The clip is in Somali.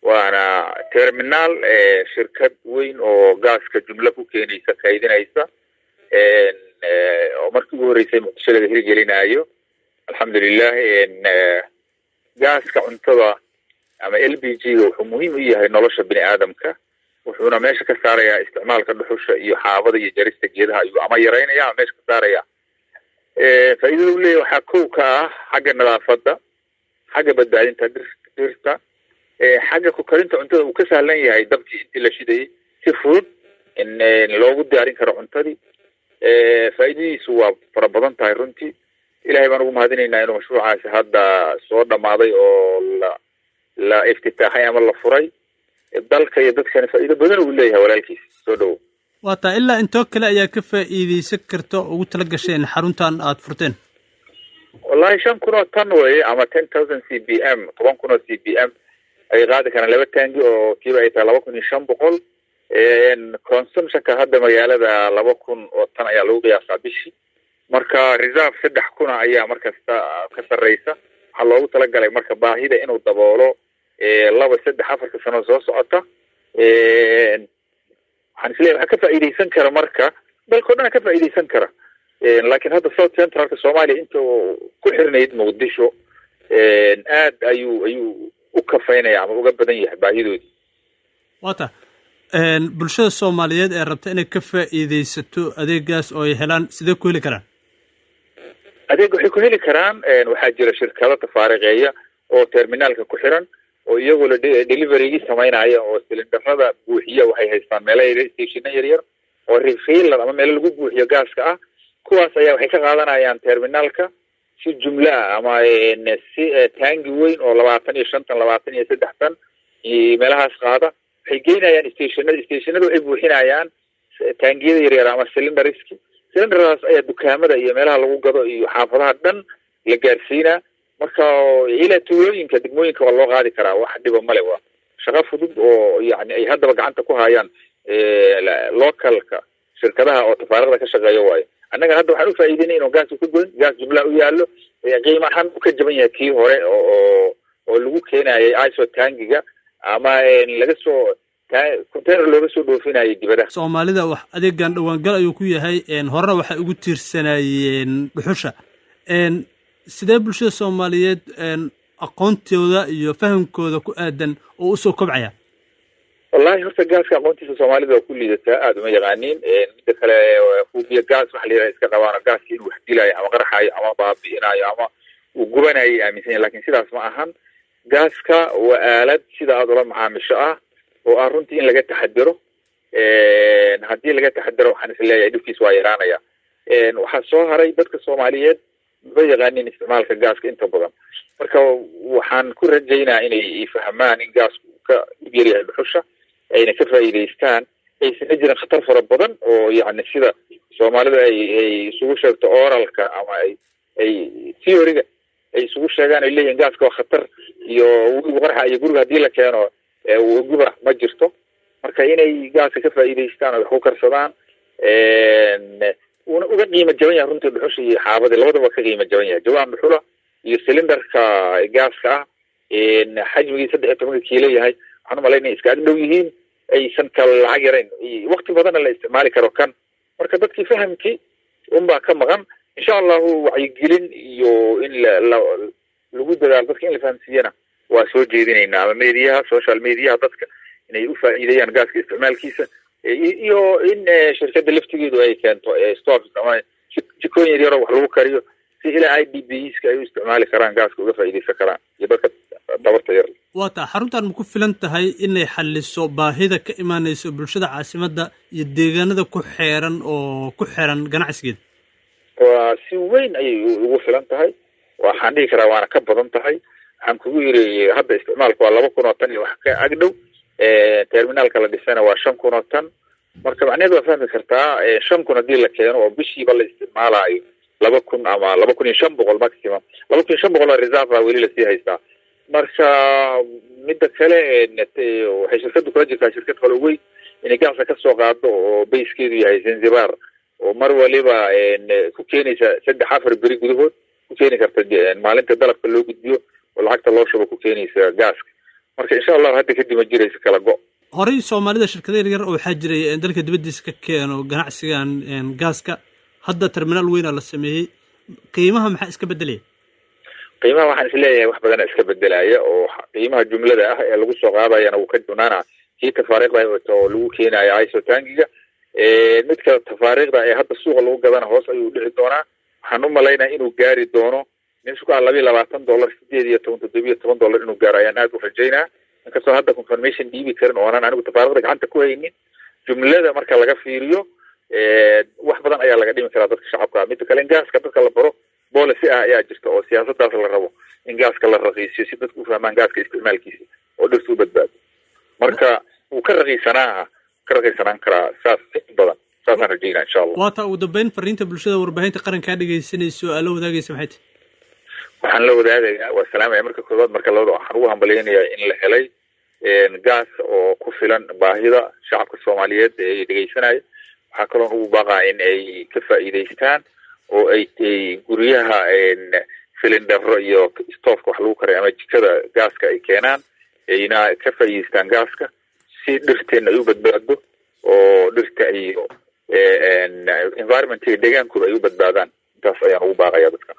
waana terminaal shirkad weyn oo gaaska jumlo ku keenaysa kaydinaysa oo markii ugu horreysay muqdisho laga hirgelinayo alxamdulilah gaaska cuntada ama l b g ga wuxuu muhiim u yahay nolosha bini aadamka wuxuuna meesha ka saarayaa isticmaalka dhuxusha iyo xaabada iyo jarista geedaha ayuu ama yaraynaya ama meesha ka saaraya faa'iidada u leeyahy waxaa kow ka ah xagga nadaafadda xagga badbaadinta dir dirta xagga ku karinta cuntada uu ka sahlan yahay dabkii intii la shidayay si fudud in loogu diyaarin karo cuntadii faa'iidadiisu waa fara badan tahay runtii ilahay baan ugu mahadinaynaa inuu mashruucaasi hadda soo dhamaaday oo la la iftitaaxay ama la furay dalka iyo dadkana faa'iido badan uu leeyahay walaalkiis soo dhowo waa taa ilaa intoo kale ayaa ka faa'iidaysan karta oo ugu tala gasheen xaruntan aada furteen wallahi shan kun oo tan weye ama ten thousand c b m toban kun oo c b m ay qaadi karaan laba taangi oo kiiba ay tahay laba kun iyo shan boqol consumtionka hadda magaalada laba kun oo tan ayaa lagu qiyaasaa bishii marka reserve saddex kuna ayaa markasta ka sarreysa waxaa loogu talagalay marka baahida inuu daboolo laba saddex afarka sano soo socota waxaan isleeyahy waxaa ka faa'iidaysan kara marka dalkao dhan ka faa'iidaysan kara laakiin hadda south centralka soomaaliya inta ku xirnayd muqdisho aad ayuu ayuu u kafaynaya ama uga badan yahay baahidoodii wata bulshada soomaaliyeed ee rabta inay ka faa'iidaysato adeegaas oo ay helaan sidee ku heli karaan adeeg waxay ku heli karaan waxaa jira shirkado tafaariqeeya oo terminaalka ku xiran oo iyagoo la deliverygii samaynaya oo silindarada buuxiya waxay haystaan meelo stationa yar yar oo refailer ama meelo lagu buuxiyo gaaska ah kuwaas ayaa waxay ka qaadanayaan terminaalka si jumlo ah ama si taangi weyn oo labaatan iyo shantan labaatan iyo saddex tan meelahaas qaada waxay geynayaan stationada stationada waxay buuxinayaan taangiyada yaryar ama cylinderiski cylinderdaas ayaa dukaamada iyo meelaha lagu gado iyo xaafadaha dhan la gaarsiinaa marka ilaa tuulooyinka degmooyinka waa loo qaadi karaa wax dhiba male waa shaqo fudud oo yani ay haddaba gacanta ku hayaan localka shirkadaha oo tafaariqda ka shaqeeya waayo annaga hadda waxaan ufaa'iideynay inuu gaasku ka goyn gaas jumlaa u yaallo qiima ahaan u ka jaban yahay kii hore oo oo lagu keenayay iso tangiga ama laga soo container looga soo dhoofinayay dibadaha soomaalida wax adeegan dhawaangal ayuu ku yahay horena waxay ugu tiirsanaayeen dhuxusha sidee bulshada soomaaliyeed aqoontooda iyo fahamkooda ku aadan oo usoo kobcaya wallahi horta gaaska aqoontiisa soomaalida waa ku liidataa aada uma yaqaaniin midda kale hubiya gaas waxa la yidhaha iska qabaano gaaski inuu wax dilaayo ama qarxayo ama baabi'inayo ama uu gubanayo aaminsan yahy lakin sidaas ma ahan gaaska waa aalad sida aada ula macaamisho ah oo ah runtii in laga taxadiro haddii laga taxadiro waxaan is leeyahay dhibkiis waa yaraanaya waxaa soo haray dadka soomaaliyeed ma yaqaanin isticmaalka gaaska inta badan marka waxaan ku rajaynaa inay fahmaan in gaasku ka dhib yaryahay dhuxusha ayna ka faa'iidaystaan aysana jirin khatar fara badan oo yani sida soomaalida ay ay isugu sheegto oralka ama ay ay theoryga ay isugu sheegaan ay leeyihin gaaska waa khatar iyo wigu qarxa iyo guriga haddii la keeno guba ma jirto marka inay gaaska ka faa'iidaystaan oo wax ku karsadaan uuna uga qiimo jaban yahay runtii dhuxusha iyo xaabadii labadaba ka qiimo jaban yahay jawaan dhuxula iyo cylinderka gaaska ah xajmigii saddex iyo tobanka kiilo yahay waxaan umalay inay iska ag dhow yihiin aysan kala lacag yarayn wakti badanna la isticmaali karo kan marka dadkii fahamkii unbaa ka maqan insha allahu wacyigelin iyo in la lagu dadaalo dadka in la fahamsiiyana waa soo jeedinaynaa ama mediyaha social mediyaha dadka inay u faa'iideeyaan gaaska isticmaalkiisa iyo in shirkadda laftigeedu ay keento stores ama jikooyin yar yaroo wax lagu kariyo si ilaa i d b ska ay u isticmaali karaan gaaska uga faa'iidaysan karaan iyo dadka dabarta yar waa taa xaruntan ma ku filan tahay inay xaliso baahida ka imaanayso bulshada caasimadda iyo deegaanada ku xeeran oo ku xiran ganacsigeeda waa si weyn ayay ugu filan tahay waxaan dhihi karaa waana ka badan tahay waxaan kugu yiri hadda isticmaalka waa laba kun oo tan iyo wax ka agdhow terminaalka la dhisana waa shan kun oo tan marka macnaheed waa fahmi kartaa shan kun haddii la keeno oo bishiiba la isticmaalaayo laba kun ama laba kun iyo shan boqol maximum laba kun iyo shan boqol oo reserve a weli lasii haystaa marka midda kale waxay shirkaddu kula jirtaa shirkad kale weyn inay gaasa kasoo qaado oo bayskeedu yahay zanzibar oo mar waliba ku keenaysa saddex afar beri gudahood ku keeni karta maalinta dalabka loo gudbiyo oo lacagta loo shubo ku keenaysa gaaska marka insha allahu hadda kadib ma jirayso kala go horey soomaalida shirkada yaryar oo waxaa jiray dalka dibaddiisa ka keeno ganacsigan gaaska hadda terminaal weyna la sameeyey qiimaha maxaa iska bedelaya qiimaha waxaan isleeyahay wax badana iska bedelaya oo qiimaha jumlada ah ee lagu soo qaadayana wuu ka dunaana kii tafaariiqda oo lagu keenayo isotangiga midka tafaariiqda ee hadda suuqa lagu gadana hoos ayuu dhici doonaa waxaan u malaynaya inuu gaari doono meeshu ka labiyo labaatan dollar sideed iyo toban toddobiyo toban dollar inuu gaaro ayaan aad u rajaynaa inkastoo hadda confirmation dhiibi karin oonan anigu tafaariiqda gacanta ku haynin jumlada marka laga fiiriyo wax badan ayaa laga dhimi karaa dadka shacabka midda kale in gaaska dadka la baro policy ah ayaa jirta oo siyaasadaas la rabo in gaaska la raqiisiyo si dadku u fahmaan gaaska isticmaalkiisa oo dhirta u badbaado marka wuu ka raqiisanaa ka raqiisanaan karaa saas in badan saasaan rajaynaa insha allah waata ugu dambeyn fariinta bulshada warbaahinta qarankaa dhegaysanayso aa la wadaagaysa maxay tahy waxaan la wadaagayaa waa salaamaya marka koobaad marka labada waxaan ugu hambalyaynayaa in la helay gaas oo ku filan baahida shacabka soomaaliyeed ee dhegaysanaya waxaa kaloon ugu baaqaa in ay ka faa'iidaystaan oo ay guryaha filindaro iyo stoofka wax lagu karay ama jikada gaaska ay keenaan ayna ka faa'iidaystaan gaaska si dhirteena ay u badbaado oo dhirta iyo environmentiga deegaankooda ay u badbaadaan intaas ayaan ugu baaqaya dadka